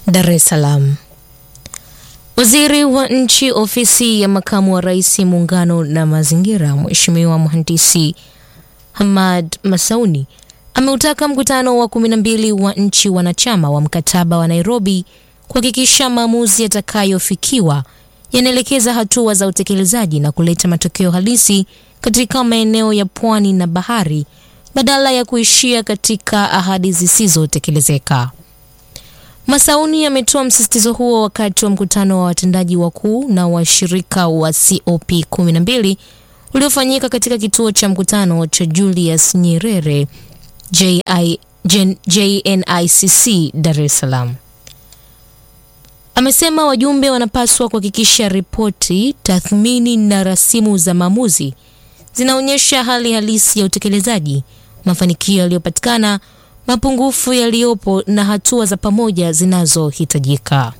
Dar es Salaam. Waziri wa Nchi, Ofisi ya Makamu wa Rais, Muungano na Mazingira, Mheshimiwa Mhandisi Hamad Masauni ameutaka mkutano wa kumi na mbili wa nchi wanachama wa mkataba wa Nairobi kuhakikisha maamuzi yatakayofikiwa yanaelekeza hatua za utekelezaji na kuleta matokeo halisi katika maeneo ya pwani na bahari badala ya kuishia katika ahadi zisizotekelezeka. Masauni ametoa msisitizo huo wakati wa mkutano wa watendaji wakuu na washirika wa COP 12 uliofanyika katika kituo cha mkutano cha Julius Nyerere JI, Jen, JNICC Dar es Salaam. Amesema wajumbe wanapaswa kuhakikisha ripoti, tathmini na rasimu za maamuzi zinaonyesha hali halisi ya utekelezaji, mafanikio yaliyopatikana, mapungufu yaliyopo na hatua za pamoja zinazohitajika.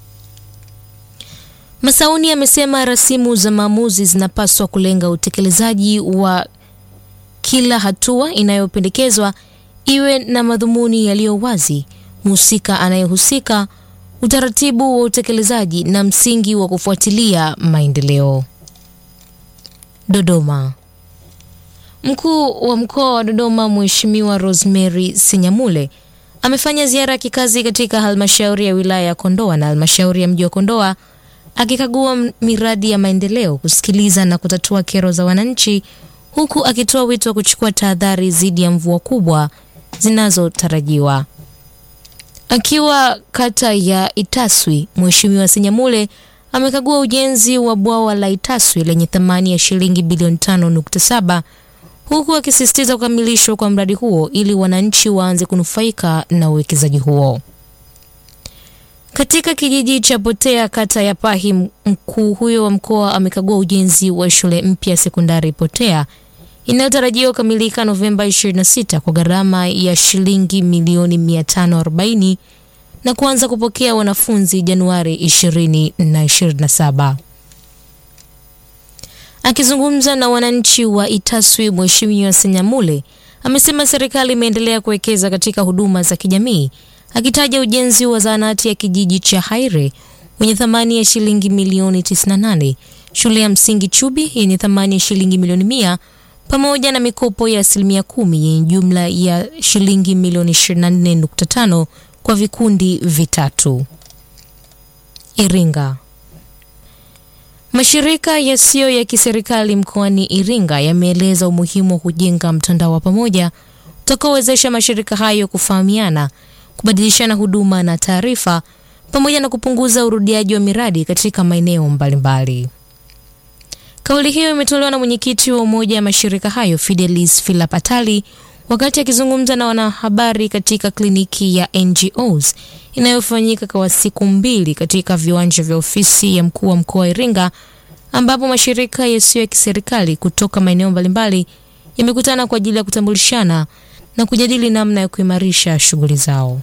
Masauni amesema rasimu za maamuzi zinapaswa kulenga utekelezaji wa kila hatua inayopendekezwa, iwe na madhumuni yaliyo wazi, mhusika anayehusika, utaratibu wa utekelezaji na msingi wa kufuatilia maendeleo. Dodoma. Mkuu wa mkoa wa Dodoma Mheshimiwa Rosemary Senyamule amefanya ziara ya kikazi katika halmashauri ya wilaya ya Kondoa na halmashauri ya mji wa Kondoa akikagua miradi ya maendeleo, kusikiliza na kutatua kero za wananchi, huku akitoa wito wa kuchukua tahadhari dhidi ya mvua kubwa zinazotarajiwa. Akiwa kata ya Itaswi, Mheshimiwa Senyamule amekagua ujenzi wa bwawa la Itaswi lenye thamani ya shilingi bilioni 5.7 huku akisisitiza kukamilishwa kwa mradi huo ili wananchi waanze kunufaika na uwekezaji huo. Katika kijiji cha Potea kata ya Pahi, mkuu huyo wa mkoa amekagua ujenzi wa shule mpya sekondari Potea inayotarajiwa kukamilika Novemba 26 kwa gharama ya shilingi milioni 540 na kuanza kupokea wanafunzi Januari 2027. Akizungumza na wananchi wa Itaswi, Mheshimiwa Senyamule amesema serikali imeendelea kuwekeza katika huduma za kijamii, akitaja ujenzi wa zahanati ya kijiji cha Haire wenye thamani ya shilingi milioni 98, shule ya msingi Chubi yenye thamani ya shilingi milioni mia pamoja na mikopo ya asilimia kumi yenye jumla ya shilingi milioni 24.5 kwa vikundi vitatu. Iringa. Mashirika yasiyo ya kiserikali mkoani Iringa yameeleza umuhimu wa kujenga mtandao wa pamoja utakaowezesha mashirika hayo kufahamiana, kubadilishana huduma na taarifa pamoja na kupunguza urudiaji wa miradi katika maeneo mbalimbali. Kauli hiyo imetolewa na mwenyekiti wa umoja wa mashirika hayo Fidelis Filapatali wakati akizungumza na wanahabari katika kliniki ya NGOs inayofanyika kwa siku mbili katika viwanja vya ofisi ya mkuu wa mkoa wa Iringa ambapo mashirika yasiyo ya kiserikali kutoka maeneo mbalimbali yamekutana kwa ajili ya kutambulishana na kujadili namna ya kuimarisha shughuli zao.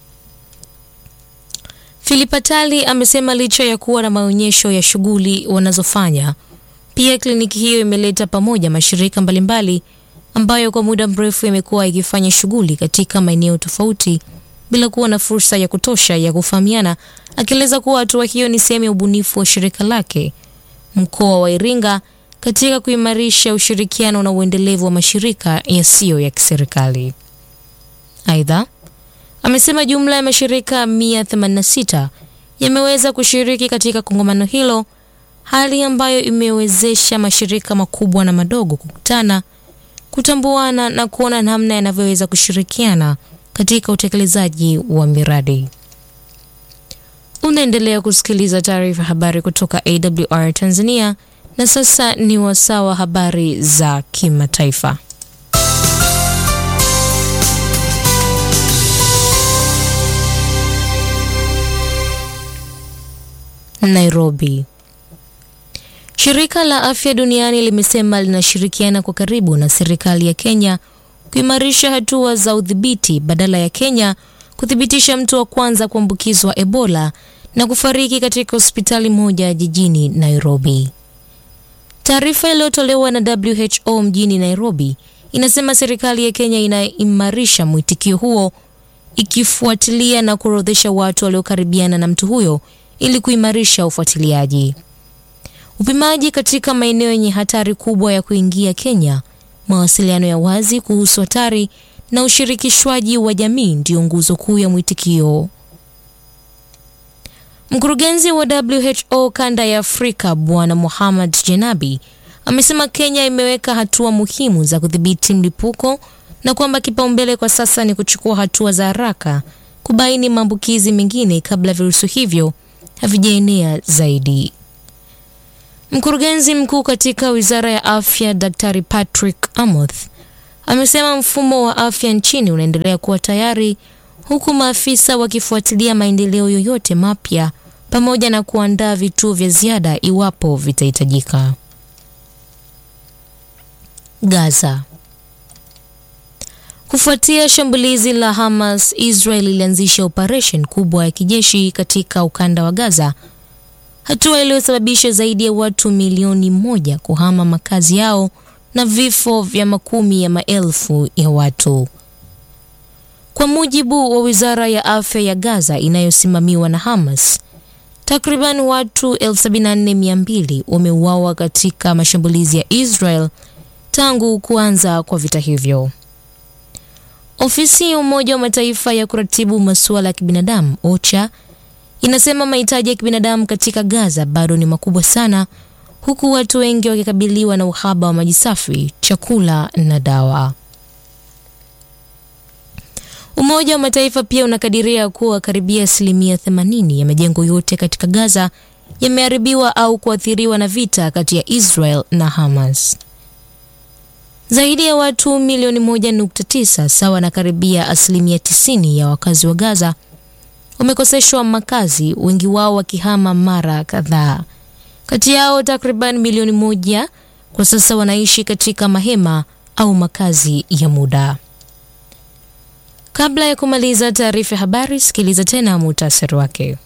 Filipatali amesema licha ya kuwa na maonyesho ya shughuli wanazofanya, pia kliniki hiyo imeleta pamoja mashirika mbalimbali ambayo kwa muda mrefu yamekuwa yakifanya shughuli katika maeneo tofauti bila kuwa na fursa ya kutosha ya kufahamiana, akieleza kuwa hatua hiyo ni sehemu ya ubunifu wa shirika lake mkoa wa Iringa katika kuimarisha ushirikiano na uendelevu wa mashirika yasiyo ya kiserikali. Aidha, amesema jumla ya mashirika 186 yameweza kushiriki katika kongamano hilo, hali ambayo imewezesha mashirika makubwa na madogo kukutana kutambuana na kuona namna yanavyoweza kushirikiana katika utekelezaji wa miradi. Unaendelea kusikiliza taarifa habari kutoka AWR Tanzania, na sasa ni wasaa wa habari za kimataifa. Nairobi. Shirika la Afya Duniani limesema linashirikiana kwa karibu na serikali ya Kenya kuimarisha hatua za udhibiti badala ya Kenya kuthibitisha mtu wa kwanza kuambukizwa Ebola na kufariki katika hospitali moja jijini Nairobi. Taarifa iliyotolewa na WHO mjini Nairobi inasema serikali ya Kenya inaimarisha mwitikio huo ikifuatilia na kuorodhesha watu waliokaribiana na mtu huyo ili kuimarisha ufuatiliaji. Upimaji katika maeneo yenye hatari kubwa ya kuingia Kenya, mawasiliano ya wazi kuhusu hatari na ushirikishwaji wa jamii ndiyo nguzo kuu ya mwitikio. Mkurugenzi wa WHO kanda ya Afrika Bwana Muhammad Jenabi amesema Kenya imeweka hatua muhimu za kudhibiti mlipuko na kwamba kipaumbele kwa sasa ni kuchukua hatua za haraka kubaini maambukizi mengine kabla virusi hivyo havijaenea zaidi. Mkurugenzi mkuu katika Wizara ya Afya Daktari Patrick Amoth amesema mfumo wa afya nchini unaendelea kuwa tayari huku maafisa wakifuatilia maendeleo yoyote mapya pamoja na kuandaa vituo vya ziada iwapo vitahitajika. Gaza. Kufuatia shambulizi la Hamas, Israel ilianzisha operesheni kubwa ya kijeshi katika ukanda wa Gaza, hatua iliyosababisha zaidi ya watu milioni moja kuhama makazi yao na vifo vya makumi ya maelfu ya watu. Kwa mujibu wa Wizara ya Afya ya Gaza inayosimamiwa na Hamas, takriban watu 74,200 wameuawa katika mashambulizi ya Israel tangu kuanza kwa vita hivyo. Ofisi ya Umoja wa Mataifa ya kuratibu masuala ya kibinadamu OCHA inasema mahitaji ya kibinadamu katika Gaza bado ni makubwa sana, huku watu wengi wakikabiliwa na uhaba wa maji safi, chakula na dawa. Umoja wa Mataifa pia unakadiria kuwa karibia asilimia 80 ya majengo yote katika Gaza yameharibiwa au kuathiriwa na vita kati ya Israel na Hamas. Zaidi ya watu milioni 1.9 sawa na karibia asilimia 90 ya wakazi wa Gaza wamekoseshwa makazi, wengi wao wakihama mara kadhaa. Kati yao takriban milioni moja kwa sasa wanaishi katika mahema au makazi ya muda. Kabla ya kumaliza taarifa ya habari, sikiliza tena muhtasari wake.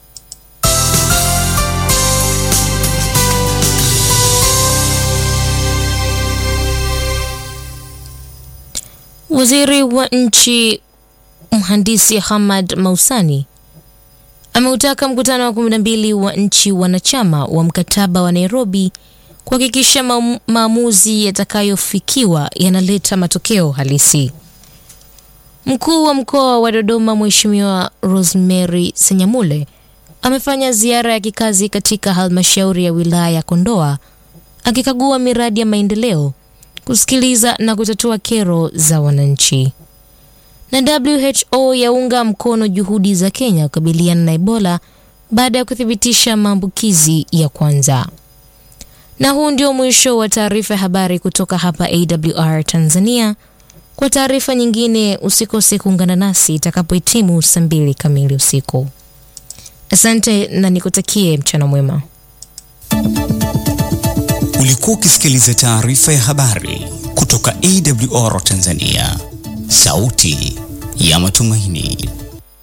Waziri wa nchi mhandisi Hamad Mausani ameutaka mkutano wa 12 wa nchi wanachama wa mkataba wa Nairobi kuhakikisha maamuzi yatakayofikiwa yanaleta matokeo halisi. Mkuu wa mkoa wa Dodoma Mheshimiwa Rosemary Senyamule amefanya ziara ya kikazi katika halmashauri ya wilaya ya Kondoa akikagua miradi ya maendeleo, kusikiliza na kutatua kero za wananchi. Na WHO yaunga mkono juhudi za Kenya kukabiliana na Ebola baada ya kuthibitisha maambukizi ya kwanza. Na huu ndio mwisho wa taarifa ya habari kutoka hapa AWR Tanzania. Kwa taarifa nyingine usikose kuungana nasi itakapohitimu saa mbili kamili usiku. Asante na nikutakie mchana mwema. Ulikuwa ukisikiliza taarifa ya habari kutoka AWR Tanzania, sauti ya matumaini.